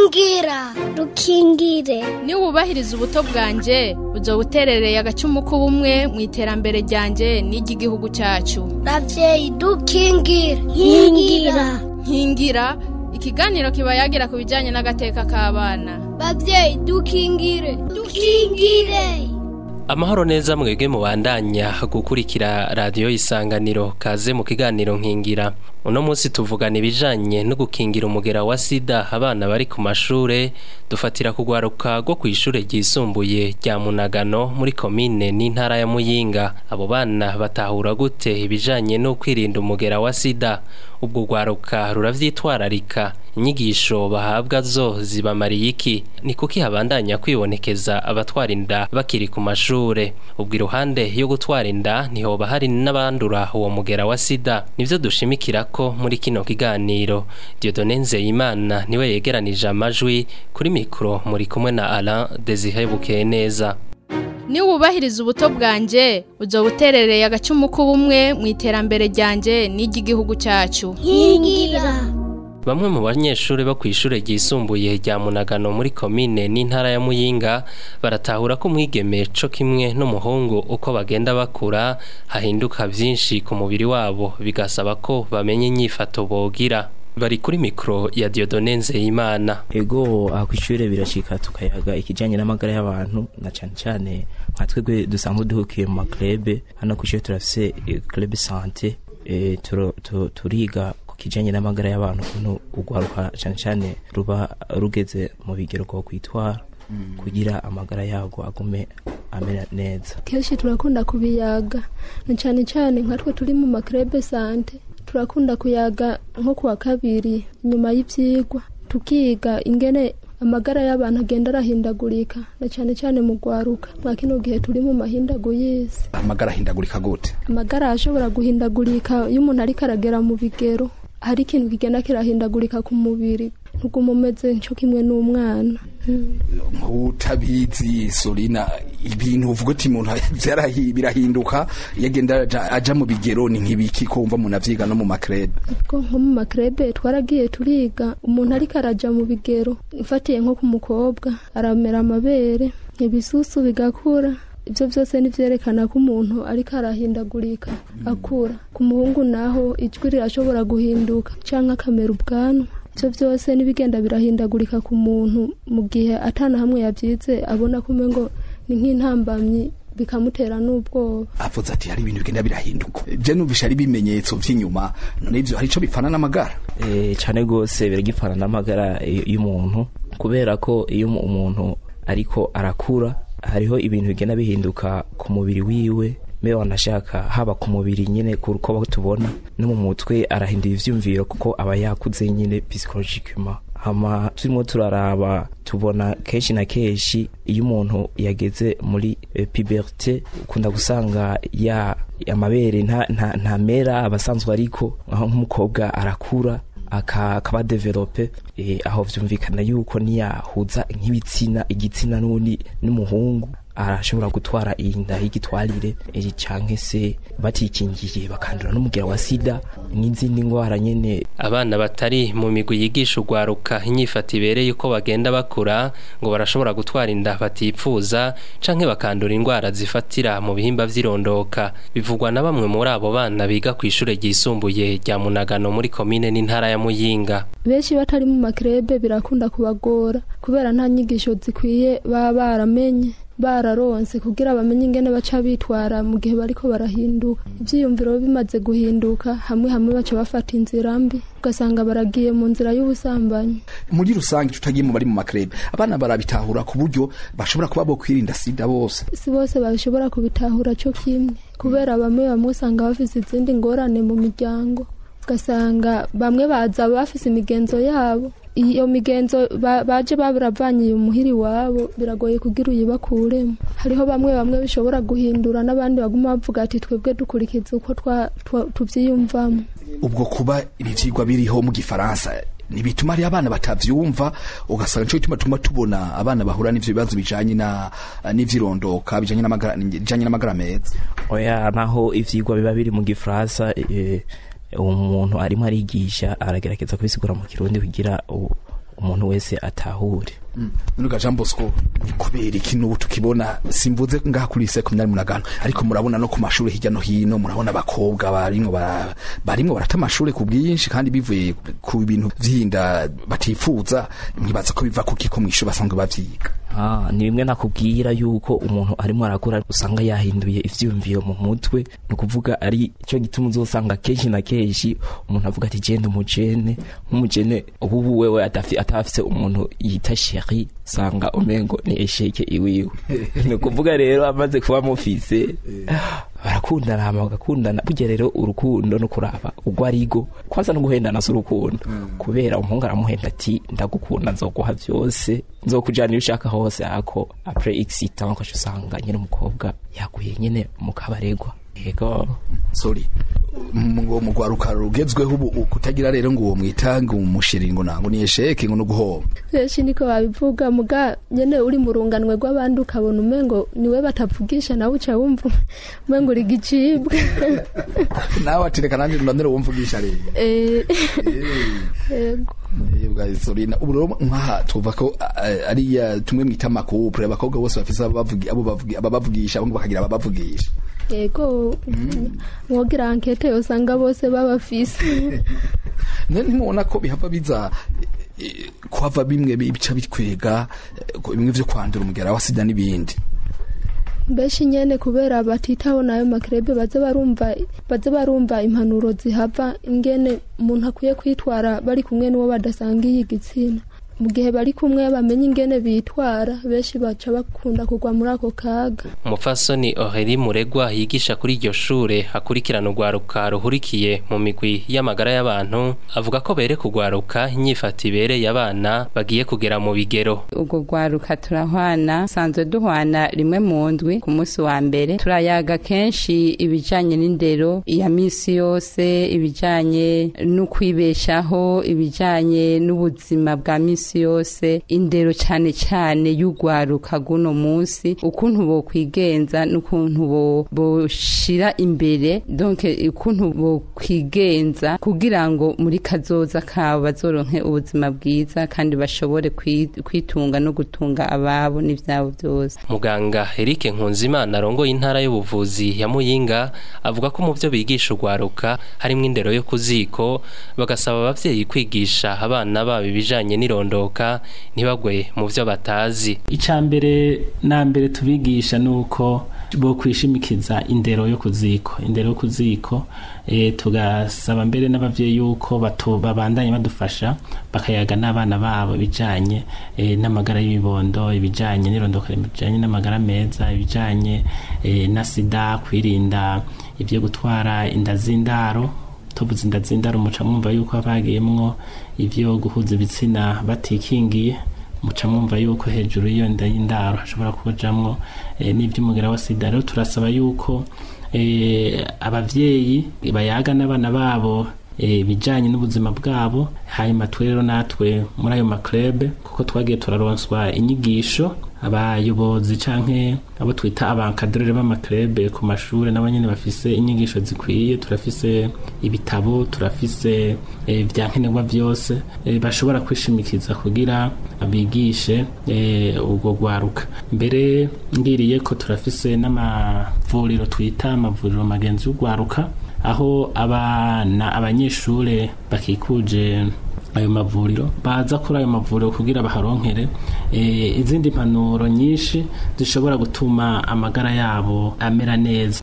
rukingira rukingire niba wubahiriza ubuto bwanjye uzo buterereye agacumu k'ubumwe mu iterambere ryanjye n'iry'igihugu cyacu ravyeyi dukingire nkingira nkingira ikiganiro kiba yagira ku bijyanye n'agateka k'abana bavyeyi dukingire dukingire amahoro neza mwebwe mubandanya gukurikira radiyo isanganiro kaze mu kiganiro nkingira uno munsi tuvugana ibijanye no gukingira umugera wa sida abana bari ku mashure dufatira kugwaruka rwo ku ishure ryisumbuye rya munagano muri komine n'intara ya muyinga abo bana batahura gute ibijanye no kwirinda umugera wa sida ubwo rwaruka ruravyitwararika inyigisho bahabwa zo zibamariye iki ni kuki habandanya kwibonekeza abatwara inda bakiri ku mashure ubwo iruhande yo gutwara inda ntihoba hari n'abandura uwo mugera wa sida nivyo dushimikira ko muri kino kiganiro Dieudonne Nzeyimana niwe yegeranije amajwi kuri mikro muri kumwe na Alain Desire Bukeneza niba wubahiriza ubuto bwanjye uzo buterereye agacumu k'ubumwe mu iterambere ryanjye n'iry'igihugu cyacu nkingira Bamwe mu banyeshuri bo kw'ishure ryisumbuye rya Munagano muri komine n'intara ya Muyinga baratahura ko umwigeme co kimwe n'umuhungu uko bagenda bakura hahinduka vyinshi ku mubiri wabo bigasaba ko bamenye inyifato bogira bari kuri mikro ya Dieudonne Nzeyimana ego aha kw'ishure birashika tukayaga ikijanye n'amagara y'abantu na cane cane nka twebwe dusanzwe duhukiye mu maklebe hano kw'ishure turafise eh, club sante eh, turo- tu- turiga ku kijanye n'amagara y'abantu ukuntu urwaruka cane cane ruba rugeze mu bigero bwo kwitwara kugira amagara yago agume amera neza kenshi turakunda kubiyaga na cyane cyane nka twe turi mu makrebe sante turakunda kuyaga nko kuwa kabiri nyuma y'ivyigwa tukiga ingene amagara y'abantu agenda arahindagurika na cyane cyane mu gwaruka mwa kino gihe turi mu mahindagu y'isi amagara ahindagurika gute amagara arashobora guhindagurika iyo umuntu ariko aragera mu bigero hari ikintu kigenda kirahindagurika ku mubiri ntuguma umeze nco kimwe n'umwana Mm. nk'utabizi sorina ibintu uvuga uti umuntu byarahi- birahinduka iyo agenda aja- aja mu bigero ni nk'ibiki ko wumva umuntu avyiga no mu makrebe ko nko mu makrebe twaragiye turiga umuntu ariko araja mu bigero ufatiye nko ku mukobwa aramera amabere ibisusu bigakura ibyo byose nivyerekana ko umuntu ariko arahindagurika akura ku muhungu naho ijwi rirashobora guhinduka canke akamera ubwanwa ibyo byose n'ibigenda birahindagurika ku muntu mu gihe atana hamwe yavyize abona ko umengo ni nk'intambamyi bikamutera n'ubwoba avuze ati hari ibintu bigenda birahinduka je numvisha ari ibimenyetso vy'inyuma none ivyo hari ico bipfana n'amagara Eh, cane gose biragipfana n'amagara y- y'umuntu kubera ko iyo umu- umuntu ariko arakura hariho ibintu bigenda bihinduka ku mubiri wiwe mbe wanashaka haba ku mubiri nyene kuko tubona no mu mutwe arahindura ivyumviro kuko aba yakuze nyene psychologiquement hama turimo turaraba tubona kenshi na kenshi iyo umuntu yageze muri eh, puberté ukunda gusanga ya amabere nta nta ntamera abasanzwe ariko aho nk'umukobwa arakura aka- akaba develope eh, aho vyumvikana yuko niyahuza nk'ibitsina igitsina n'ubundi n'umuhungu arashobora gutwara inda y'igitwarire eh, canke se batikingiye bakandura n'umugera wa sida n'izindi ngwara nyene abana batari mu migwi yigisha urwaruka inyifato ibereye uko bagenda bakura ngo barashobora gutwara inda batipfuza canke bakandura indwara zifatira mu bihimba vy'irondoka bivugwa na bamwe muri abo bana biga ku ishure ryisumbuye rya munagano muri komine n'intara ya muyinga benshi batari mu makrebe birakunda kubagora kubera nta nyigisho zikwiye baba baramenye bararonse kugira bamenye ingene baca bitwara mu gihe bariko barahinduka ivyiyumviro bimaze guhinduka hamwe hamwe baca bafata inzira mbi ugasanga baragiye mu nzira y'ubusambanyi muri rusange tutagiye mu bari mu makrebe abana barabitahura ku buryo bashobora kuba bo kwirinda sida bose si bose bashobora kubitahura cyo kimwe kubera bamwe bamwe usanga bafise izindi ngorane mu miryango ugasanga bamwe baza bafise imigenzo yabo iyo migenzo ba- baje baravanye umuhiri wabo biragoye kugira uyibakuremo hariho bamwe bamwe bishobora guhindura n'abandi baguma bavuga ati twebwe dukurikiza uko twa- twa- tuvyiyumvamo ubwo kuba ibi vyigwa biriho mu gifaransa ntibituma ari abana batavyumva ugasanga nico gituma tuma tubona abana bahura n'ivyo bibazo bijanye na n'ivyirondoka bijanye n'amagara bijanye n'amagara meza oya naho ivyigwa biba biri mu gifaransa eh, umuntu arimo arigisha aragerageza kubisigura mu kirundi kugira u- umuntu wese atahure nuga Jean Bosco kubera iki n'ubu tukibona simvuze ngaha kuri seminari munagano ariko murabona no ku mashuri hirya no hino murabona abakobwa barimwo bara- barimwo barata amashuri ku bwinshi kandi bivuye ku bintu vyinda batifuza nkibaza ko biva kuki ko mw'ishuri basanzwe bavyiga Ah, ni bimwe nakubwira yuko umuntu arimo arakura usanga yahinduye ivyiyumviro mu mutwe ni ukuvuga ari cyo gituma uzosanga kenshi na kenshi umuntu avuga ati genda umujene nk'umujene ubu wewe atafi- atafise umuntu yita sheri usanga umengo ni esheke iwiwe ni ukuvuga rero amaze kuba mufise barakundana hama bagakundana burya rero urukundo no kuraba ugwo arigo kwanza no guhendana si urukundo kubera umuhungu aramuhenda ati ndagukunda nzoguha vyose nzokujana iyo ushaka hose ako apres x temps ukaca usanga nyene umukobwa yaguye nyene mu kabaregwa yego sorry ngo mu rwaruka rugezweho ubu kutagira rero ngo uwo mwitanga umushiri ngo nango ni esheke ngo no guhoba benshi niko babivuga muga nyene uri mu runganwe rw'abandi ukabona umengo niwe batavugisha nawe uca wumva umengo uri gicibwa nawe ati reka nanjye ndondere wumvugisha rero Eh, yego Yebwa Sorina ubu rero nkaha tuva ko eh, ariya tumwe mwita amakupure abakobwa bose bafise abavugi abo bavugi ababavugisha abandi bakagira ababavugisha yego mwogira ankete yosanga bose babafise none ntimubona ko bihava biza eh, kuhava bimwe bica bitwega eh, ko bimwe vyo kwandura umugera wa sida n'ibindi benshi nyene kubera batitaho nayo makrebe baze barumva baze barumva impanuro zihava ingene umuntu akwiye kwitwara bari kumwe n'uwo badasangiye igitsina mu gihe bari kumwe bamenye ingene bitwara benshi baca bakunda kugwa muri ako kaga umupfasoni oheri muregwa yigisha kuri iryo shure akurikirana urwaruka ruhurikiye mu migwi y'amagara y'abantu avuga ko bere kugwaruka inyifata ibereye abana bagiye kugera mu bigero ubwo rwaruka turahwana sanzwe duhwana rimwe mu ndwi ku munsi wa mbere turayaga kenshi ibijanye n'indero iya misi yose ibijanye no kwibeshaho ibijanye n'ubuzima bwa misi yose indero cyane cyane y'urwaruka guno munsi ukuntu bokwigenza n'ukuntu bo- boshira imbere donc ukuntu bokwigenza kugira ngo muri kazoza kabo bazoronke ubuzima bwiza kandi bashobore kwi- kwitunga no gutunga ababo n'ivyabo byose muganga Eric Nkunzimana arongoye intara y'ubuvuzi ya Muyinga avuga ko mu byo bigisha urwaruka harimo indero yo kuziko bagasaba abavyeyi kwigisha abana babo ibijanye n'irondoka ntibagwe mu byo batazi icya mbere na mbere tubigisha ni uko bo kwishimikiza indero yo ku ziko indero yo ku ziko eh, tugasaba mbere n'abavyeyi yuko batu- babandanye badufasha bakayaga n'abana babo ibijanye eh, n'amagara y'ibibondo ibijanye n'irondoka ibijanye n'amagara meza ibijanye eh, na sida kwirinda ivyo gutwara inda z'indaro tuvuze inda z'indaro muca mwumva yuko bagiyemwo ivyo guhuza ibitsina batikingiye muca mwumva yuko hejuru y'iyo nda y'indaro hashobora kubajamwo eh, n'ivy'umugera wa sida rero turasaba yuko eh, abavyeyi bayaga n'abana babo eh, ibijanye n'ubuzima bwabo hanyuma twe rero natwe muri ayo maklebe kuko twagiye turaronswa inyigisho abayobozi canke abo twita abankadrere b'amaklebe ku mashure nabo nyene bafise inyigisho zikwiye turafise ibitabo turafise eh, vyankenerwa vyose eh, bashobora kwishimikiza kugira abigishe eh, ubwo gwaruka mbere ngiriye ko turafise n'amavuriro twita amavuriro magenzi y'ugwaruka aho abana abanyeshure bakikuje ayo mavuriro baza kuri ayo mavuriro kugira baharonkere eh, izindi mpanuro nyinshi zishobora gutuma amagara yabo amera neza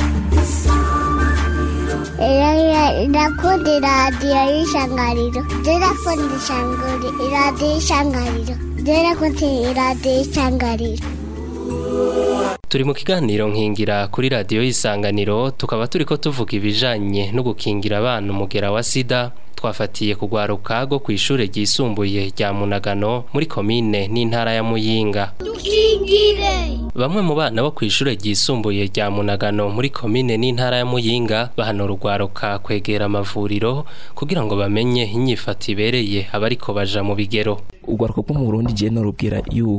Ndakunda iradiyo y'ishangariro ndakunda ishangari iradiyo y'ishangariro ndakunda iradiyo y'ishangariro turi mu kiganiro nkingira kuri radiyo y'isanganiro tukaba turiko tuvuga ibijanye no gukingira abana umugera wa sida twafatiye kugwaruka rwo ku ishure ryisumbuye rya munagano muri komine n'intara ya muyinga dukingire bamwe mu bana bo ku ishure ryisumbuye rya munagano muri komine n'intara ya muyinga bahanura urwaruka kwegera amavuriro kugira ngo bamenye inyifato ibereye abariko baja mu bigero urwaruka rwo mu burundi je norubwira yuko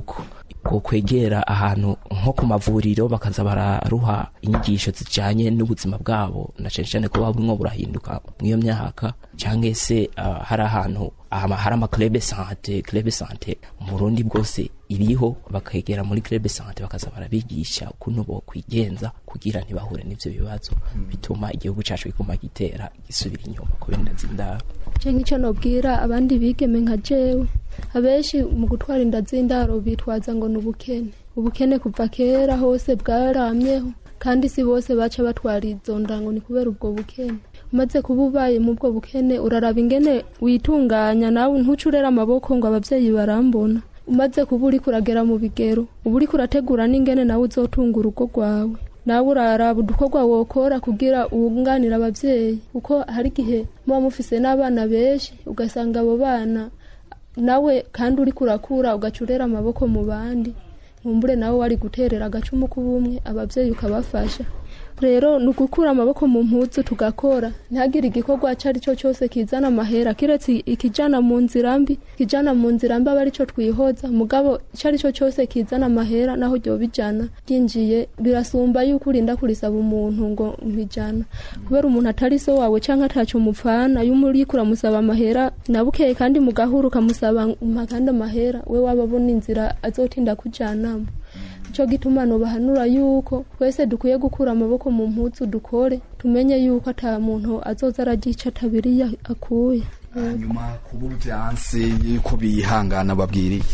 bwo kwegera ahantu nko ku mavuriro bakaza bararuha inyigisho zijanye n'ubuzima bwabo na cane cane ko bumwe burahinduka mw'iyo myaka canke se uh, hari ahantu ama- hari amaklebe sante klebe sante mu Burundi bwose iriho bakegera muri klebe sante bakaza barabigisha ukuntu bo kwigenza kugira ntibahure n'ivyo bibazo bituma igihugu cacu kiguma gitera gisubira inyuma kubera inda z'indaro je nk'icyo nobwira abandi bigeme nka jewe abenshi mu gutwara inda z'indaro bitwaza ngo ni ubukene ubukene kuva kera hose bwaramyeho kandi si bose baca batwara izo nda ngo ni kubera ubwo bukene umaze kuba ubaye mu bwo bukene uraraba ingene witunganya nawe ntuce urera amaboko ngo abavyeyi barambona umaze kuba uriko uragera mu bigero uba uriko urategura n'ingene nawe uzotunga urugo rwawe nawe uraraba udukorwa wokora kugira wunganire abavyeyi kuko hari igihe muba mufise n'abana benshi ugasanga abo bana nawe kandi uriko urakura ugaca urera amaboko mu bandi nkumbure nawe wari guterera agacumu k'ubumwe abavyeyi ukabafasha rero ni ugukura amaboko mu mpuzu tugakora ntihagire igikorwa icyo ari cyo cyose kizana amahera kiretse ikijana mu nzira mbi ikijana mu nzira mbi aba ari cyo twihoza mugabo icyo ari cyo cyose kizana amahera naho ryo bijana ryinjiye birasumba yuko urinda kurisaba umuntu ngo mpijana kubera umuntu atari so wawe cyangwa ataco mupfana iyo uriko uramusaba amahera na bukeye kandi mugahura ukamusaba mpa kandi amahera we waba abona inzira azotinda kujanamo cyo gituma nobahanura yuko twese dukwiye gukura amaboko mu mpuzu dukore tumenye yuko ata muntu azoza aragica atabiri akuye hanyuma kuba byanse yuko bihangana babwira iki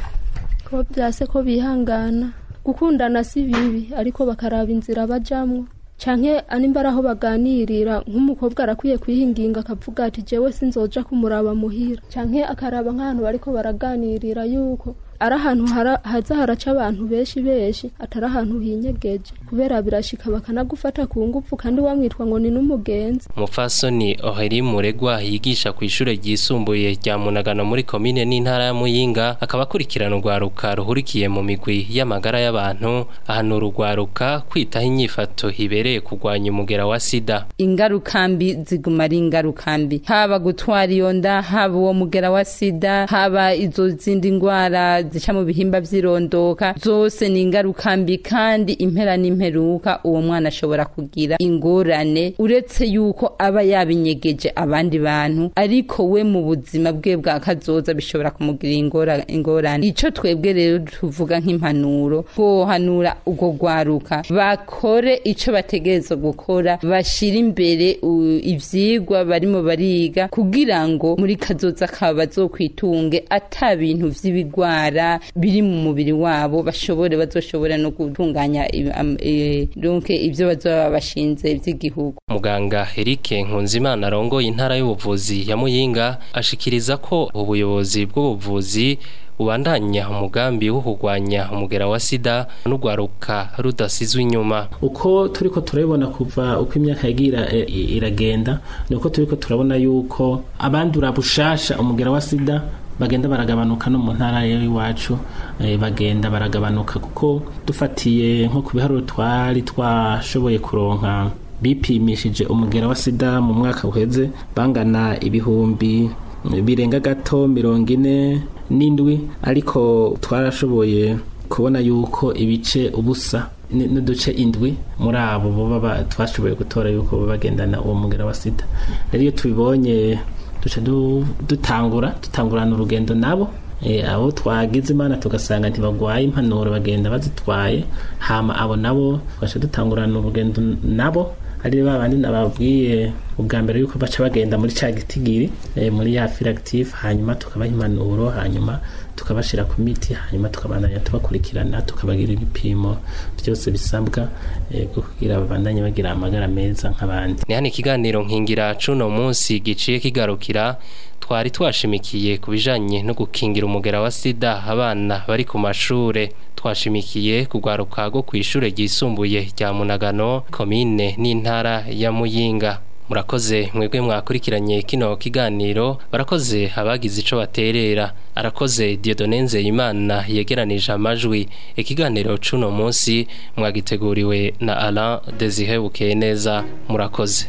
ko byase ko bihangana gukundana si bibi ariko bakaraba inzira bajamwo canke animba araho baganirira nk'umukobwa arakwiye kwihinginga akavuga ati jewe sinzoja kumuraba muhira canke akaraba nk'ahantu bariko baraganirira yuko ari ahantu hara- haza haraca abantu benshi benshi atari ahantu hinyegeje kubera birashika bakanagufata ku ngufu kandi wamwitwa ngo ni n'umugenzi umupfasoni oheri muregwa yigisha ku ishure ryisumbuye rya munagano muri komine n'intara ya muyinga akaba akurikirana urwaruka ruhurikiye mu migwi y'amagara y'abantu ahanura urwaruka kwitaho inyifato ibereye kurwanya umugera wa sida ingaruka mbi ziguma ari ingaruka mbi haba gutwara iyo nda haba uwo mugera wa sida haba izo zindi ndwara zica mu bihimba vy'irondoka zose ni ingaruka mbi kandi impera n'imperuka uwo mwana ashobora kugira ingorane uretse yuko aba yabinyegeje abandi bantu ariko we mu buzima bwe bwa kazoza bishobora kumugirira ingora- ingorane ico twebwe rero tuvuga nk'impanuro twohanura urwo rwaruka bakore ico bategerezwa gukora bashira imbere u- ivyigwa barimo bariga kugira ngo muri kazoza kabo bazokwitunge ata bintu vy'ibigwara biri mu mubiri wabo bashobore bazoshobora no gutunganya i- am- eh, donc ivyo bazoba bashinze vy'igihugu muganga Eric Nkunzimana arongoye intara y'ubuvuzi ya Muyinga ashikiriza ko ubuyobozi bw'ubuvuzi ubandanya umugambi wo kurwanya umugera wa sida n'urwaruka rudasizwe inyuma uko turiko turabibona kuva uko imyaka yagira e, i- iragenda ni uko turiko turabona yuko abandura bushasha umugera wa sida bagenda baragabanuka no mu ntara rero iwacu eh, bagenda baragabanuka kuko dufatiye nko ku biharuro twari twashoboye kuronka bipimishije umugera wa sida mu mwaka uheze bangana ibihumbi birenga gato mirongo ine n'indwi ariko twarashoboye kubona yuko ibice ubusa ni- n'uduce indwi muri abo boba ba- twashoboye gutora yuko baba bagendana uwo mugera wa sida rero iyo tubibonye duca du- dutangura dutangurana urugendo nabo Eh, abo twagize imana tugasanga ntibagwaye impanuro bagenda bazitwaye hama abo nabo tugaca dutangurana urugendo nabo ari ba bandi nababwiye ubwa mbere yuko baca bagenda muri ca gitigiri eh, muri ya filactive hanyuma tukabaha impanuro hanyuma tukabashira ku miti hanyuma tukabandanya tubakurikirana tukabagira ibipimo byose bisabwa eh, kugira babandanye bagira amagara meza nk'abandi ni hano ikiganiro nkingira cuno munsi giciye kigarukira twari twashimikiye ku bijanye no gukingira umugera wa sida abana bari ku mashure twashimikiye kugwaruka rwo ku ishure ryisumbuye rya munagano komine n'intara ya muyinga murakoze mwebwe mwakurikiranye kino kiganiro barakoze abagize ico baterera arakoze Dieudonne Nzeyimana yegeranije amajwi ikiganiro cuno munsi mwagiteguriwe na Alain Desire Bukeneza murakoze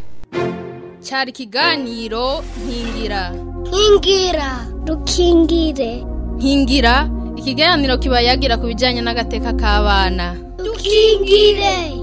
cyari ikiganiro nkingira nkingira dukingire nkingira ikiganiro kiba yagira ku bijyanye n'agateka k'abana dukingire